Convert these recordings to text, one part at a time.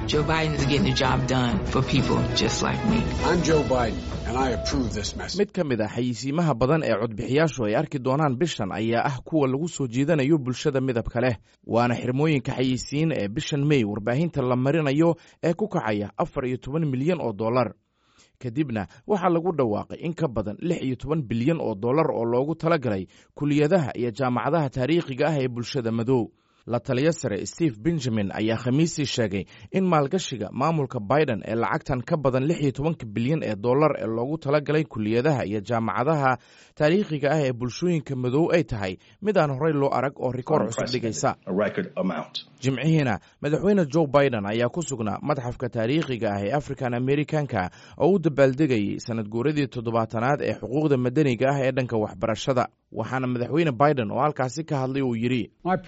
Joe Biden is getting the job done for people just like me. I'm Joe Biden, and I approve this message. mid ka mid a xayisiimaha badan ee codbixiyaashu ay arki doonaan bishan ayaa ah kuwa lagu soo jiidanayo bulshada midabka leh waana xirmooyinka xayisiin ee bishan mey warbaahinta la marinayo ee ku kacaya afar iyo toban milyan oo dollar kadibna waxaa lagu dhawaaqay in ka badan lix iyo toban bilyan oo dollar oo loogu talagalay kuliyadaha iyo jaamacadaha taariikhiga ah ee bulshada madow la taliyo sare steve benjamin ayaa khamiistii sheegay in maalgashiga maamulka biden ee lacagtan ka badan lix iyo tobanka bilyan ee dollar ee loogu talagalay kuliyadaha iyo jaamacadaha taariikhiga ah ee bulshooyinka madow ay tahay mid aan horey loo arag oo rikoor cusub dhigaysa jimcihiina madaxweyne joe biden ayaa ku sugnaa madxafka taariikhiga ah ee african americanka oo u dabaaldegayay sanad guuradii toddobaatanaad ee xuquuqda madaniga ah ee dhanka waxbarashada waxaana madaxweyne biden oo halkaasi ka hadlay uu yidhi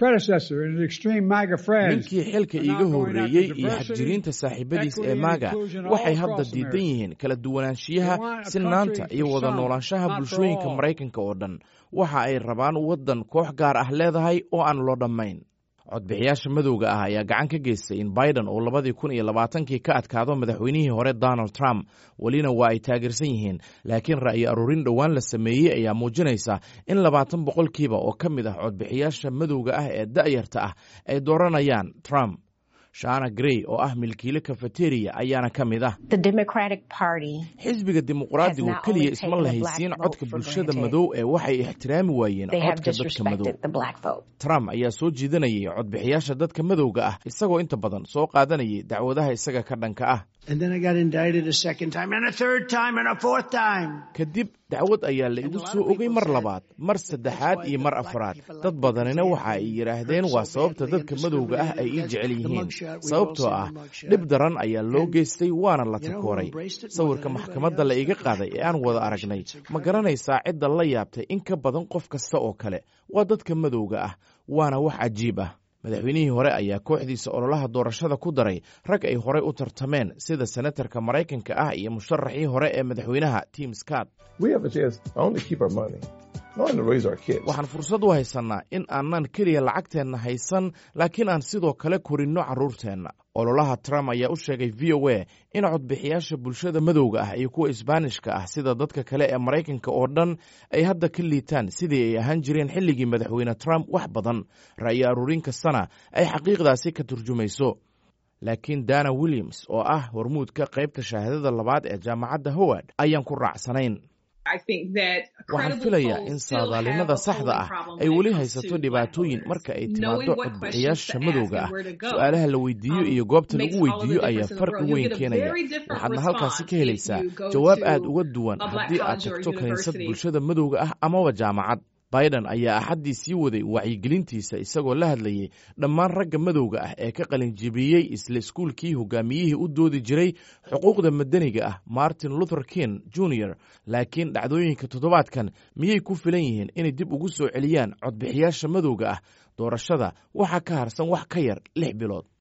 ninkii xilka iiga horreeyey iyo xadjiriinta saaxiibadiis ee maaga waxay hadda diidan yihiin kala duwanaanshiyaha sinaanta iyo wada noolaanshaha bulshooyinka maraykanka oo dhan waxa ay rabaan waddan koox gaar ah leedahay oo aan loo dhammayn codbixiyaasha madowga ah ayaa gacan ka geystay in biden uu labadii kun iyo labaatankii ka adkaado madaxweynihii hore donald trump welina waa ay taageersan yihiin laakiin ra'yi aruurin dhowaan la sameeyey ayaa muujinaysa in labaatan boqolkiiba oo ka mid ah codbixiyaasha madowga ah ee da'yarta ah ay dooranayaan trump shana grey oo ah milkiile kafeteriya ayaana ka mid ah xisbiga dimuqraadigu keliya isma lahaysiin codka bulshada madow ee waxay ixtiraami waayeen codka dadka madow trump ayaa soo jiidanayay codbixiyaasha dadka madowga ah isagoo inta badan soo qaadanayay dacwadaha isaga ka dhanka ah kadib dacwad ayaa la igu soo ogay mar labaad mar saddexaad iyo mar afraad dad badanina waxa ay yidhaahdeen waa sababta dadka madowga ah ay ii jecel yihiin sababtoo ah dhib daran ayaa loo geystay waana la takooray sawirka maxkamadda la iga qaaday ee aan wada aragnay ma garanaysaa cidda la yaabtay in ka badan qof kasta oo kale waa dadka madowga ah waana wax cajiib ah madaxweynihii hore ayaa kooxdiisa ololaha doorashada ku daray rag ay horey u tartameen sida senatarka maraykanka ah iyo musharaxii hore ee madaxweynaha tim scott waxaan fursad u haysannaa in aanan keliya lacagteenna haysan laakiin aan sidoo kale korinno carruurteenna ololaha trump ayaa u sheegay v o a in codbixiyaasha bulshada madowga ah iyo kuwa isbaanishka ah sida dadka kale ee maraykanka oo dhan ay hadda ka liitaan sidii ay ahaan jireen xilligii madaxweyne trump wax badan ra'yi aruurin kastana ay xaqiiqdaasi ka turjumayso laakiin dana williams oo ah hormuudka qaybta shahaadada labaad ee jaamacadda howard ayaan ku raacsanayn waxaan filayaa in saadaalinada saxda ah ay weli haysato dhibaatooyin marka ay timaado codbixiyaasha madowga ah su-aalaha la weydiiyo iyo goobta lagu weydiiyo ayaa farqi weyn keenaya waxaadna halkaasi ka helaysaa jawaab aad uga duwan haddii aad tagto kiniisad bulshada madowga ah amaba jaamacad biden ayaa axaddii sii waday wacyigelintiisa isagoo la hadlayay dhammaan ragga madowga ah ee ka qalinjibiyey isla iskuulkii hogaamiyihii u doodi jiray xuquuqda madaniga ah martin luther king junior laakiin dhacdooyinka toddobaadkan miyay ku filan yihiin inay dib ugu soo celiyaan codbixiyaasha madowga ah doorashada waxaa ka harsan wax ka yar lix bilood